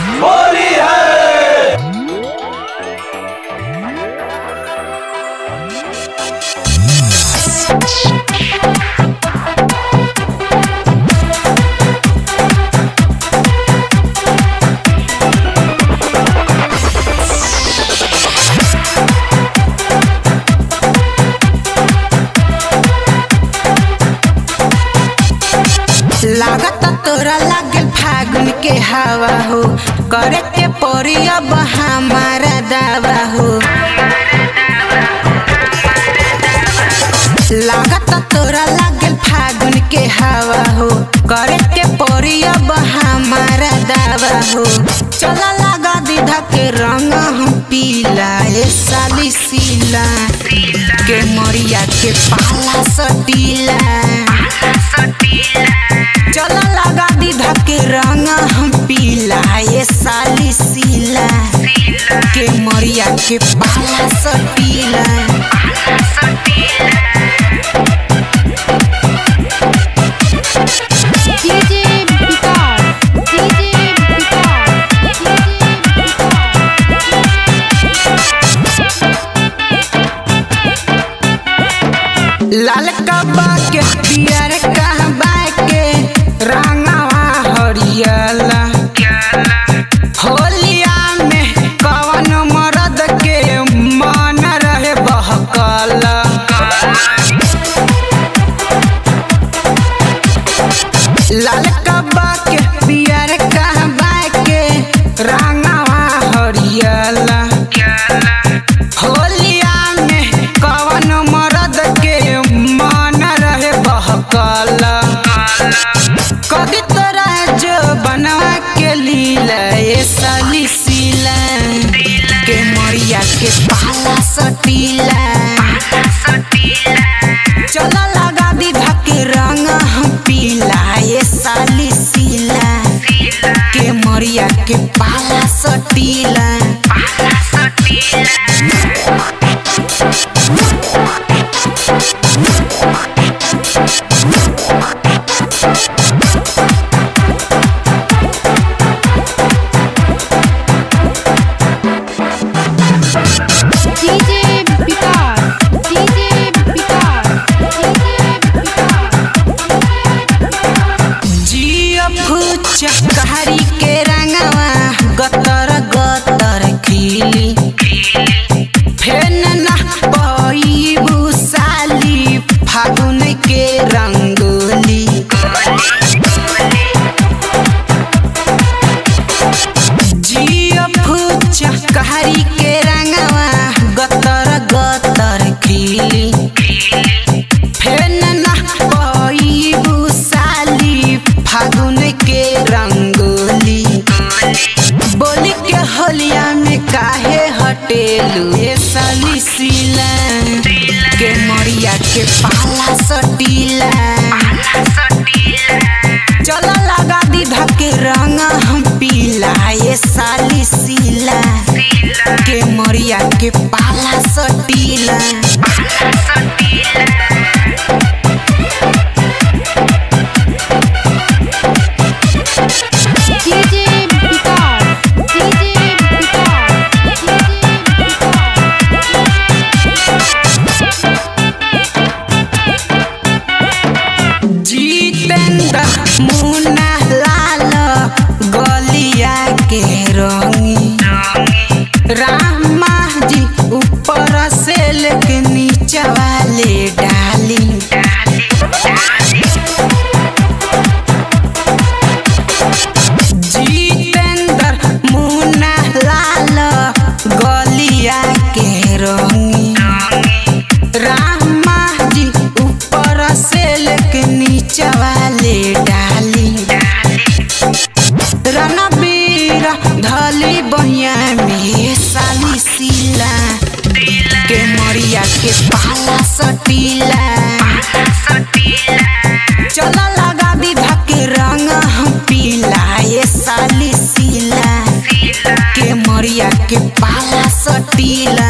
होली है लागत तोरा लागल फागुन के हवा हो करे के पड़ी अब हमारा दावा हो लागत तोरा लागल फागुन के हवा हो करे के पड़ी अब हमारा दावा हो चला लगा दीदा के रंग हम पीला ए साली सीला के मरिया के पाला सटीला चला लगा दीदा के रंग हम पीला ये साली सीला के मरिया के पाला सटीला DJ Vicar, DJ Vicar, DJ लाल कबा के पियर कहबा के रंगवा हरियला होलिया में कवन मरद के मन रहे बहकला लाल कबा के पियर कहबा के रंगवा हरियला होलिया में कवन मरद के मन रहे बहकला कभी तोरा जो बनवा के लीला ये साली सीला के मरिया के पाला सटीला चला लगा दीदा के रंग हम पीला ये साली सीला के मरिया के पाला सटीला DJ Vicar, DJ Vicar, DJ जिया फूचा कहारी के रंगवा गतर गतर खिली फेन ना पई भूसाली फागुन के रंगोली जिया फूचा कहारी के रंगवा गतर गतर खिली फेन ना पई भूसाली फागुन के रंगोली बोली के होलिया में काहे हटेलू ये साली सीला के मरिया के पाला सटीला चला लगा दीदा के रंग हम पीला ये साली सीला के मरिया के पाला सटीला DJ Vicar, DJ Vicar, Jitendra मुन्ना लाल गलिया के रंगी रामा जी ऊपर से लेके नीचे वाले डाली जितेंद्र मुन्ना लाल गलिया के रंगी रामा जी ऊपर से लेके नीचे वाले डाली रणबीर धली बहिया में साली सीला के मरिया के पाला सटीला चला लगा दीदा के रंग हम पीला ये साली सीला के मरिया के पाला सटीला